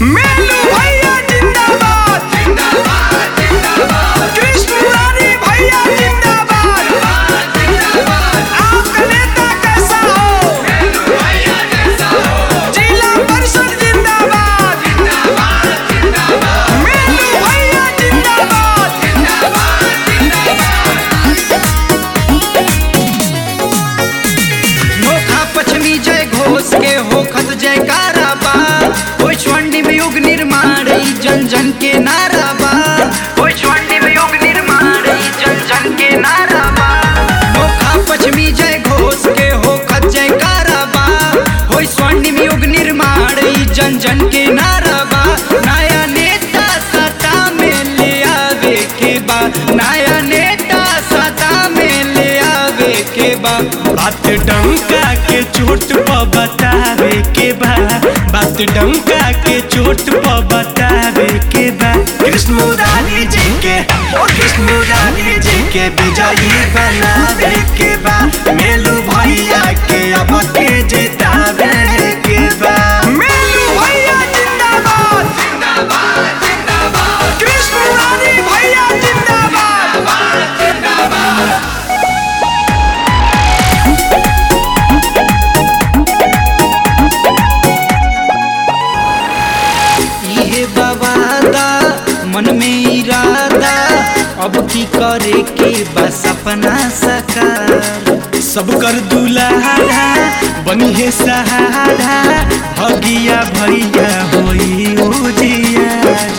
मेलू भैया जिंदाबाद जिंदाबाद जिंदाबाद कृष्ण मुरारी भैया जिंदाबाद आपका नेता कैसा हो मेलू भैया जैसा हो जिला परिषद जिंदाबाद जिंदाबाद जिंदाबाद मेलू भैया जिंदाबाद जिंदाबाद नोखा पश्चिमी जय घोष के होखत जयकारा बा ओइ स्वर्णिम युग निर्माण ई जन जन के नारा बा ओइ स्वर्णिम युग निर्माण ई जन जन के नारा बा नोखा पश्चिमी जय घोष के होखत जयकारा बा ओइ स्वर्णिम युग निर्माण ई जन जन के नारा बा नया नेता सत्ता में ले आवे के बा नया नेता सत्ता में ले आवे के बा बात डंका के चोट पर बतावे के बा बात डंका के चोट पर बतावे के बा कृष्ण मुरारी जी के ओ कृष्ण मुरारी जी के विजयी बनावे के बा मेलू भैया के अब के जितावे के बा मेलू भैया जिंदाबाद जिंदाबाद जिंदाबाद कृष्ण मुरारी भैया जिंदाबाद जिंदाबाद इहे बवादा मन में इरादा अब की करे के बस अपना सकार सब कर दुलारा बनी है सहारा भगिया भैया होई उजियार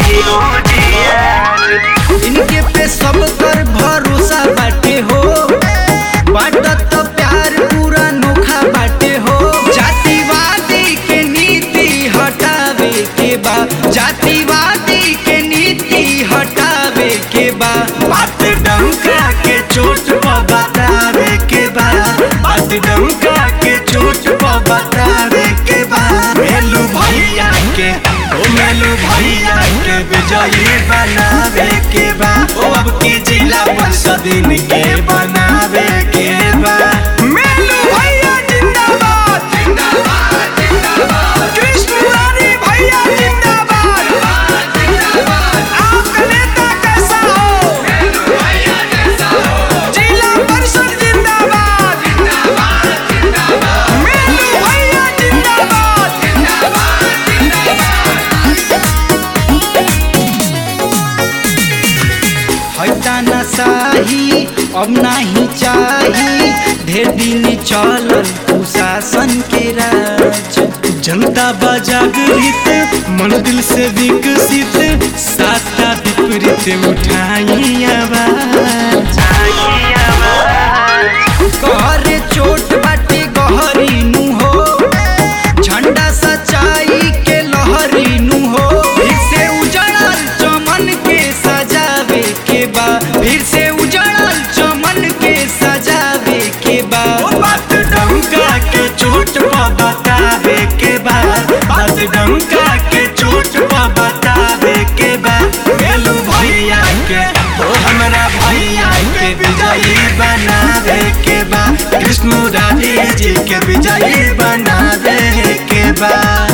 इनके पे सब कर भरोसा बाटे हो बाटत तो प्यार पूरा नोखा बाटे हो जातिवादी के नीति हटावे के बा जातिवादी के नीति हटावे के बा बात डंका के चोट पर बतावे के बा बात डंका के चोट पर बतावे के बा मेलू भैया के ओ मेलू भैया के विजयी बनावे के बा ओ अब की जिला परिषद इनके बनावे के बा मेलू भैया जिंदाबाद जिंदाबाद जिंदाबाद कृष्ण मुरारी भैया जिंदाबाद जिंदाबाद आपका नेता कैसा हो मेलू भैया जैसा हो जिला परिषद जिंदाबाद जिंदाबाद जिंदाबाद मेलू भैया जिंदाबाद जिंदाबाद जिंदाबाद हटा न साही अब नहीं चाही ढेर दिन चलल कुशासन के राज जनता बजागृत मन दिल से विकसित साता विपरीत उठाई आवाज कहरे चोट बाटे गहरी नु हो झंडा सच्चाई के लहरी नु हो फिर से उजड़ल चमन के सजावे के बा फिर से उजड़ल चमन के सजावे के बा ओ बात डंका के चोट पर बतावे के बा बात डंका के चोट पर बतावे के बा गेलू भैया के ओ हमरा भैया के विजयी बनावे के बा कृष्ण राजी जी के विजयी बनावे के बा